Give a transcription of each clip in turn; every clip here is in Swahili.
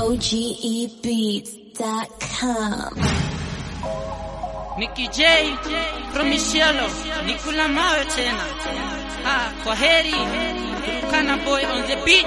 OGEbeats.com. Nicky J from Isiolo, Nikula mawe tena. Ah, kwa heri. Turkana boy on the beat.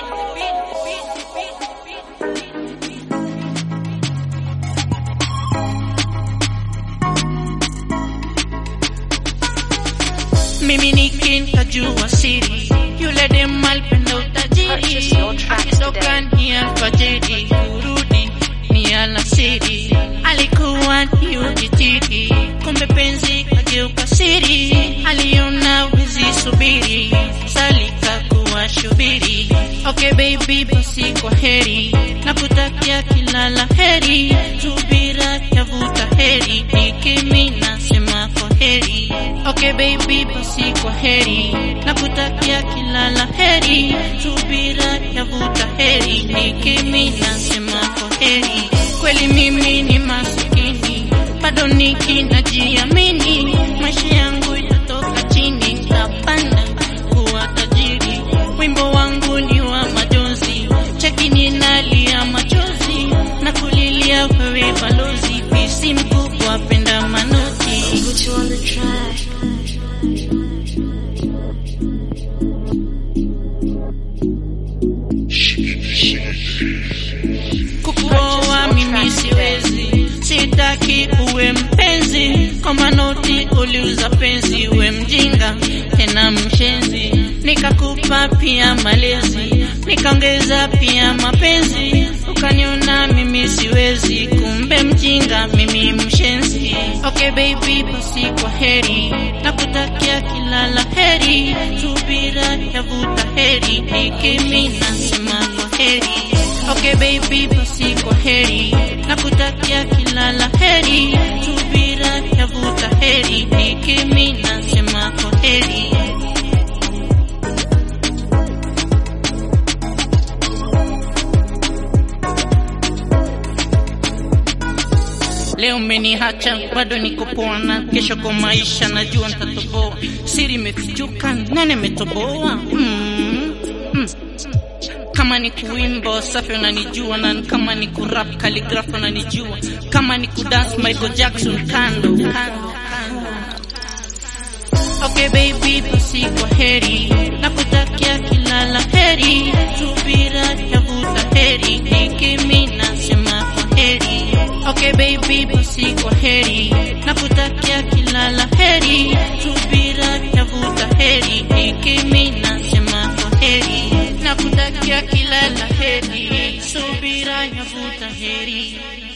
Mimi nikinkajua siri yule dem alipenda utajiri Purchase your tracks akitoka today. ni alfajiri kurudi ni alasiri alikuwa ni ujitiri kumbe penzi kageuka siri aliona wizi subiri salika kuwa shubiri okay baby basi kwa heri na kutakia kila la heri subira yavuta heri nikimi nasema kwa heri okay baby basi kwa heri na kutakia kila la heri subira yavuta heri nikimi nasema kwa heri kweli mimi ni masikini bado niki najiamini maisha yangu yatoka chini tapanda kuwa tajiri wimbo wangu ni wa majonzi cheki ninalia machozi na kulilia wewe balozi pisi mkubwa penda manoti Put you on the track. kukuoa mimi siwezi, sitaki uwe mpenzi, kwa manoti uliuza penzi, uwe mjinga tena mshenzi, nikakupa pia malezi, nikaongeza pia mapenzi, ukaniona mimi siwezi, kumbe mjinga mimi mshenzi. Okay baby, basi kwa heri, nakutakia kila la heri, subira yavuta heri, nikimi nasema kwa heri. Okay baby, basi kwa heri, nakutakia kila la heri, subira yavuta heri, nikimi nasema kwa heri. Leo umeniacha bado niko poa, na kesho kwa maisha najua nitatoboa. Siri imefichuka, nani ametoboa? Mm, mm. Kama ni kuimba safi unanijua, na kama ni kurap calligraph unanijua, kama ni kudance Michael Jackson kando kando kando. Okay baby, basi kwa heri, nakutakia kila la heri, subira yavuta heri, nikimi nasema kwa heri. Okay baby, basi kwa heri, nakutakia kila la heri, subira yavuta heri, nikimi nasema kwa heri. Nakutakia kila la heri, subira yavuta heri.